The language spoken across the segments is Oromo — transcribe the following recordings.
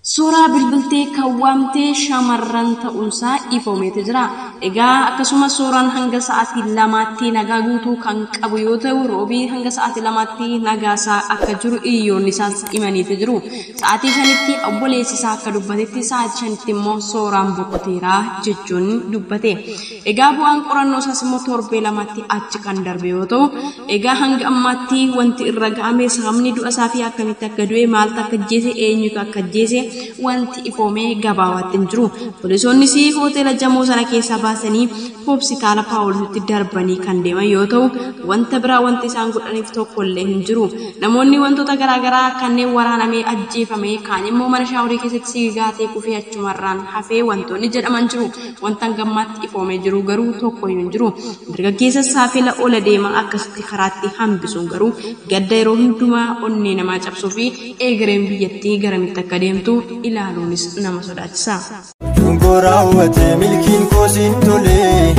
Suuraa bilbiltee kaawwamtee shamarran ta'uunsaa ifoomeetu jira. Egaa akkasumas suuraan hanga sa'aatii lamaatti nagaa guutuu kan qabu yoo ta'u roobii hanga sa'aatii lamaatti nagaasaa akka jiru hiriyoonni isaas himaniitu jiru. Sa'aatii shanitti obboleessi isaa akka dubbatetti sa'aatii shanitti immoo suuraan boqoteera jechuun dubbate. Egaa bu'aan qorannoo isaas immoo torbee lamaatti achi kan darbe yoo ta'u egaa hanga ammaatti wanti irra ga'ame sababni du'a isaa fi akkamitti akka du'e maaltu akka ajjeese eenyutu akka ajjeese wanti ifoomee gabaabaatti hin jiru. Poolisoonnis hoteela jamoo sana keessaa baasanii hospitaala paawuloositti darbanii kan deeman yoo ta'u wanta biraa wanti isaan godhaniif tokkollee hin jiru. Namoonni wantoota garaagaraa kanneen waraanamee ajjeefame kaan immoo mana shaaworii keessatti siigaatee kufee achumarraan hafee wantoonni jedhaman jiru. Wanta gammaatti ifoomee jiru garuu tokko hin jiru. Dargaggeessa saafela ola deemaa akkasitti karaatti hambisuun garuu gadda yeroo hundumaa onnee namaa cabsuu fi egereen biyyattii garamitti akka deemtu ilaaluunis nama sodaachisa. Dungoo raawwate milkiin koosiin tolee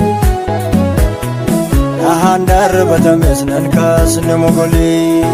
dhahaan darbatames nan kaasne mogolee.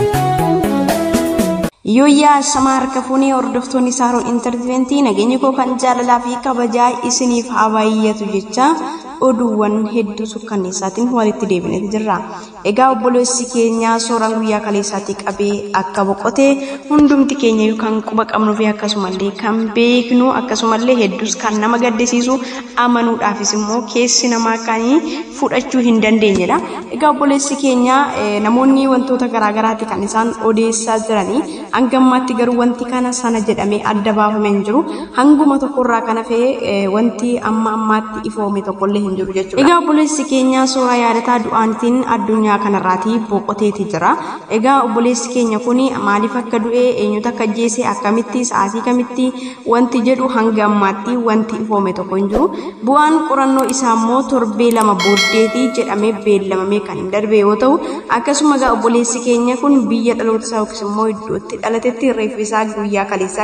Yooyyaa shamaa harka fuunee hordoftoonni saaroon intartimentii nageenya koo kan jaalalaa fi kabajaa isiniif haa baay'atu jecha oduuwwan hedduu sukkanneessaatiin walitti deebineeti jirra. Egaa obboleessi keenya suuraan guyyaa kaleessaatti qabee akka boqote hundumti keenya kan quba qabnuu fi akkasumallee kan beeknu akkasumallee hedduus kan nama gaddisiisu amanuudhaafis immoo keessi namaa kan fudhachuu hin dandeenyedha. Egaa obboleessi keenya namoonni wantoota garaagaraatti kan isaan odeessaa jiranii hanga ammaatti garuu wanti kana sana jedhamee adda baafamee hin jiru. Hanguma tokkorraa kan hafee wanti amma ammaatti ifoome tokkollee hin jiru jechuudha. Egaa obboleessi keenya suuraa yaadataa du'aatiin addunyaa kanarraatii boqoteeti jira. Egaa obboleessi keenya kun maaliif akka du'e eenyutu akka ajjeese akkamitti sa'aatii kamitti wanti jedhu hanga ammaatti wanti ifoome tokko hin jiru. Bu'aan qorannoo isaa immoo torbee lama booddeetii jedhamee beellamamee kan hin darbe yoo ta'u akkasuma egaa obboleessi keenya kun biyya dhaloota isaa yookiis immoo iddootti dhalatetti reeffi isaa guyyaa kaleessaa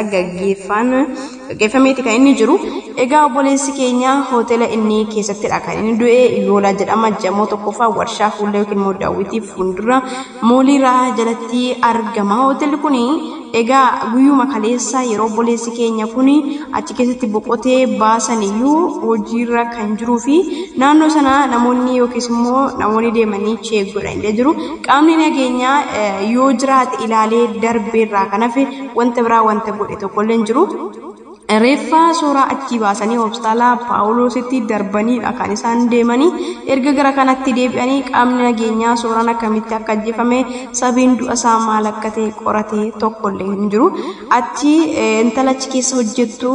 gaggeeffameeti kan inni jiru. Egaa obboleessi keenya hoteela inni keessattidha kan inni du'e yoolaa jedhama jamoo tokkoffaa warshaa fuullee yookiin immoo daawwitii fuuldura mooliiraa jalatti argama. Hoteelli kun egaa guyyuma kaleessa yeroo obboleessi keenya kun achi keessatti boqotee baasan iyyuu hojiirra kan jiruu fi naannoo sana namoonni yookiis immoo namoonni deemanii cheek godhan illee jiru. Qaamni nageenyaa yoo jiraate ilaalee darbeerraa kan hafe wanta biraa wanta godhe tokkollee hin jiru. Reeffa suuraa achii baasanii hospitaala Paawuloositti darbaniidha kan isaan deemanii erga gara kanatti deebi'anii qaamni nageenyaa suuraan akkamitti akka ajjeefame sabiin du'a isaa maal akka ta'e qoratee tokkollee hin jiru. Achi intala achi keessa hojjettu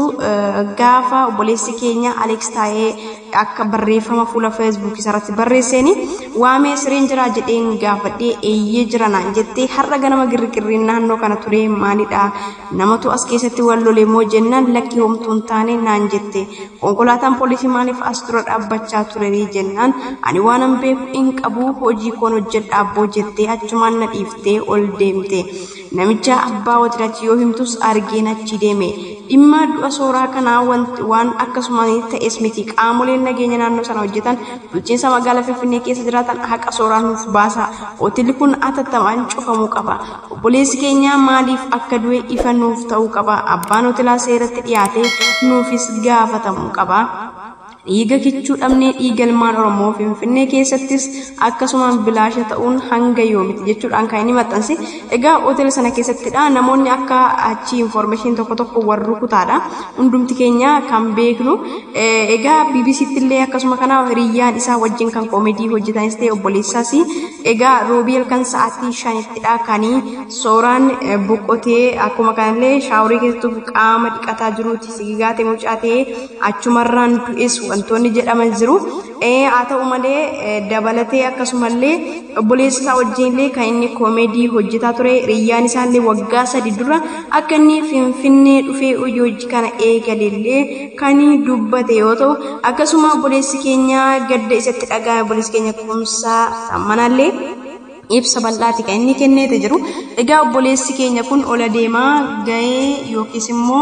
gaafa obboleessi keenya Aleeks taa'ee akka barreeffama fuula feesbuukii irratti barreesseen waamee sireen jiraa jedheen gaafadhee eeyyee jira naan jettee har'a ganama girgirriin naannoo kana ture maalidha namatu as keessatti wal lolee moo jennaan lakki homtuu hin taane naan jette konkolaataan poolisii maaliif as dura dhaabbachaa ture jennaan ani waan an beeku hin qabu hojii koon hojjedha abboo jettee achumaan na dhiiftee ol deemte namicha abbaa watirratti yoo himtus argeen achi deeme dhimma du'a sooraa kanaa waan akkasuma ta'es miti qaamoleen nageenya naannoo sana hojjetan bulchiinsa magaalaa finfinnee keessa jiraatan haqa sooraa nuuf baasa hoteelli kun atattamaan cufamuu qaba obboleessi keenya maaliif akka du'e ifa nuuf ta'uu qaba abbaan hoteelaa seeratti dhiyaatee nuufis gaafatamuu qaba. dhiiga kichuu dhabnee dhiiga ilmaan oromoo finfinnee keessattis akkasumaan bilaasha ta'uun hanga yoomiti jechuudhaan kan inni maxxanse egaa hoteela sana keessattidha namoonni akka achi infoormeeshin tokko tokko warri rukutaadha hundumti keenya kan beeknu egaa bbctti illee akkasuma kana hiriyyaan isaa wajjin kan koomedii hojjetanis ta'e obboleessaas egaa roobii halkan sa'aatii shanittidha kan sooraan boqotee akkuma kanallee shaaworii keessattuu qaama dhiqataa jiruuti sigigaatee mucaatee achumarraan du'es wantoonni jedhaman jiru. Haa ta'u malee dabalatee akkasumallee obboleessa isaa wajjinillee kan inni koomedii hojjetaa ture hiriyyaan isaallee waggaa sadi dura akka inni finfinnee dhufee hojii hojii kana eegalellee kan dubbate yoo ta'u akkasuma obboleessi keenya gadda isatti dhaga'ame obboleessi keenya kumsaa sammanallee ibsa bal'aati kan inni kenneeti jiru. Egaa obboleessi keenya kun ola deemaa gahee yookiis immoo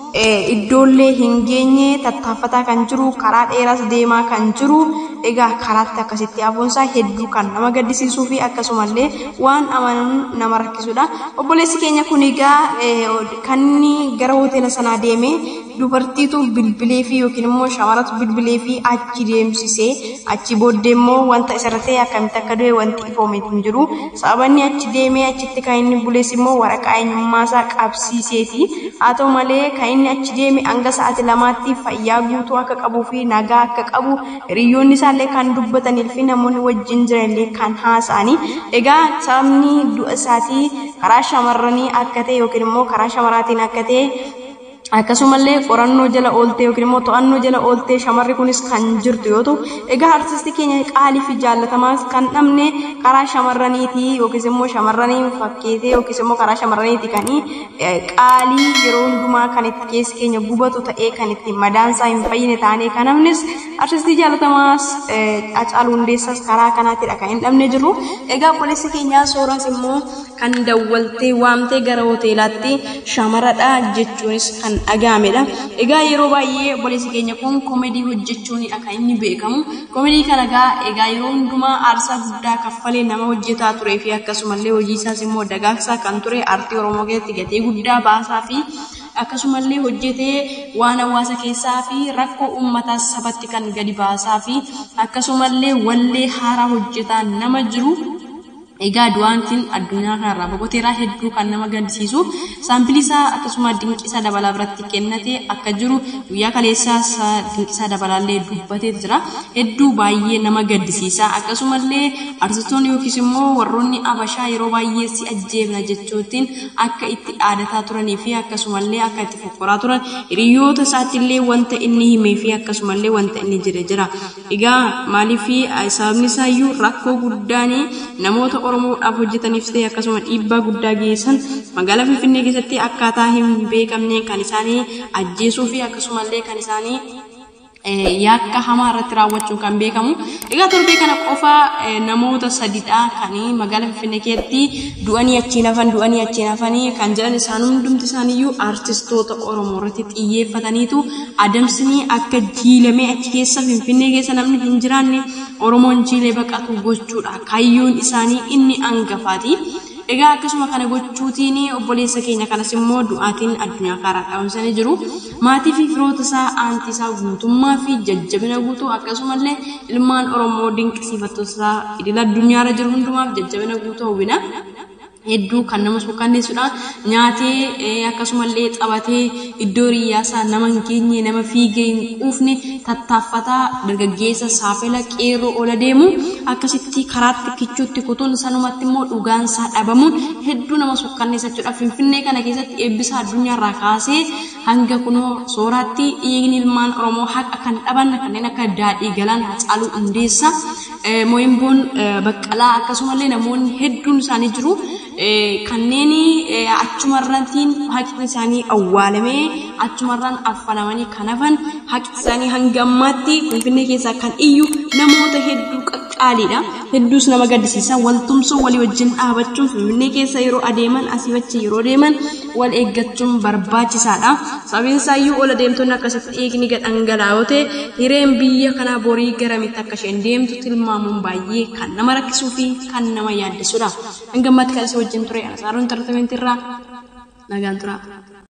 iddoollee hin geenye tattaaffataa kan jiru karaa dheeraas deemaa kan jiru egaa karaatti akkasitti hafuunsaa hedduu kan nama gaddisiisuu fi akkasumallee waan amanuun nama rakkisudha. Obboleessi keenya kun egaa kan inni gara hoteela sanaa deemee dubartiitu bilbilee fi yookiin immoo shamarratu bilbilee fi achi deemsisee achi booddee immoo wanta isarratti akkamitti akka du'e wanti ifoome hin jiru. Sababanni achi deemee achitti kan inni bulees immoo waraqaa eenyummaa isaa qabsiiseeti. Haa ta'u malee kan inni achi deeme hanga sa'aatii lamaatti fayyaa guutuu akka qabuu fi nagaa akka qabu hiriyoonni isaallee kan dubbatanii fi namoonni wajjin jiranillee kan haasa'anii. Egaa sababni du'a isaatii karaa shamarranii akka ta'e yookiin immoo karaa shamarraatiin akka ta'e akkasumallee qorannoo jala ooltee yookiin immoo to'annoo jala ooltee shamarri kunis kan jirtu yoo ta'u egaa artistii keenya qaalii fi jaallatamaa kan dhabne karaa shamarraniiti yookiis immoo shamarranii fakkeetee yookiis immoo karaa shamarraniiti kan qaalii yeroo hundumaa kan itti keessi keenya gubatu ta'ee kan itti madaansaa hin fayyine taanee kan dhabnes artistii jaallatamaas Hacaaluu Hundeessaas karaa kanaattidha kan hin dhabne jiru egaa obboleessi keenyaa sooras immoo kan dawwaltee waamtee gara hoteelaatti shamaradha jechuunis kan dhaga'amedha. Egaa yeroo baay'ee obboleessi keenya kun koomedii hojjechuunidha kan inni beekamu. Koomedii kana egaa egaa yeroo hundumaa aarsaa guddaa kaffalee nama hojjetaa turee fi akkasumallee hojii isaas immoo dagaagsaa kan ture aartii Oromoo keessatti gatii guddaa baasaa fi akkasumallee hojjetee waan hawaasa keessaa fi rakkoo uummataas sabatti kan gadi baasaa fi akkasumallee wallee haaraa hojjetaa nama jiru Egaa du'aatiin addunyaa kanarraa boqoteeraa hedduu kan nama gaddisiisu saampilii isaa akkasuma dinqisaa dabalaa biratti kennate akka jiru guyyaa kaleessaas dinqisaa dabalaallee dubbatee jira. Hedduu baay'ee nama gaddisiisa akkasumallee artistoonni yookiis immoo warroonni abashaa yeroo baay'ee si ajjeefna jechuutiin akka itti dhaadataa turanii fi akkasumallee akka itti fokkoraa turan hiriyoota isaattillee wanta inni himee fi akkasumallee wanta inni jedhe jira. Egaa maaliif sababni isaayyuu rakkoo guddaan namoota Oromoodhaaf hojjetaniif ta'e akkasuma dhiibbaa guddaa geessan magaalaa Finfinnee keessatti akkaataa hin beekamne kan isaanii ajjeesuu fi akkasumallee kan isaanii yakka hamaa irratti raawwachuun kan beekamu. Egaa torbee kana qofa namoota sadidha kan magaalaa Finfinnee keessatti du'anii achiin hafan du'anii achiin hafanii kan jedhan isaan hundumti isaaniiyyuu artistoota Oromoo irratti xiyyeeffataniitu adamsanii akka jiilamee achi keessa Finfinnee keessa namni hin jiraanne Oromoon jiilee baqatu gochuudha. Kaayyoon isaanii inni hangafaati. Egaa akkasuma kana gochuutiin obboleessa keenya kanas immoo du'aatiin addunyaa karaa dhaabamsanii jiru. Maatii fi firoota isaa aantii isaa guutummaa fi jajjabina guutuu akkasumallee ilmaan Oromoo dinqisiifattoota isaa idil addunyaarra jiru hundumaaf jajjabina guutuu hawwina. hedduu kan nama suukanneessudha. Nyaatee akkasumallee taphatee iddoo riyyaasaa nama hin geenye nama fiigee hin quufne tattaaffataa dargaggeessa saafela qeerroo ola deemu akkasitti karaatti kichuutti kutuun sanumatti immoo dhugaansaa dhabamuun hedduu nama suukanneessa jechuudha. Finfinnee kana keessatti eebbisa addunyaarraa kaasee hanga kunoo sooraatti dhiigni ilmaan Oromoo haqa kan dhaban kanneen akka daadhii galaan Hacaaluu Hundeessaa Mooyimboon Baqqalaa akkasumallee namoonni hedduun isaanii jiru. kanneen achumarrantiin haqni isaanii awwaalamee achumarraan affalamanii kan hafan haqni isaanii hanga ammaatti finfinnee keessaa kan iyyu namoota hedduu qaqqaaliidha. Hedduus nama gaddisiisa. Waltumsoo walii wajjin dhaabachuun finfinnee keessa yeroo adeeman asii achi yeroo deeman wal eeggachuun barbaachisaadha. Sababiin isaayyuu ola deemtonni akkasitti dhiigni dhangala'oo ta'e hireen biyya kanaa borii garamitti akka isheen deemtu tilmaamuun baay'ee kan nama rakkisuu fi kan nama yaaddessuudha. Hanga ammaatti kan isa wajjin ture Anasaaroon Intartementii irraa nagaan tura.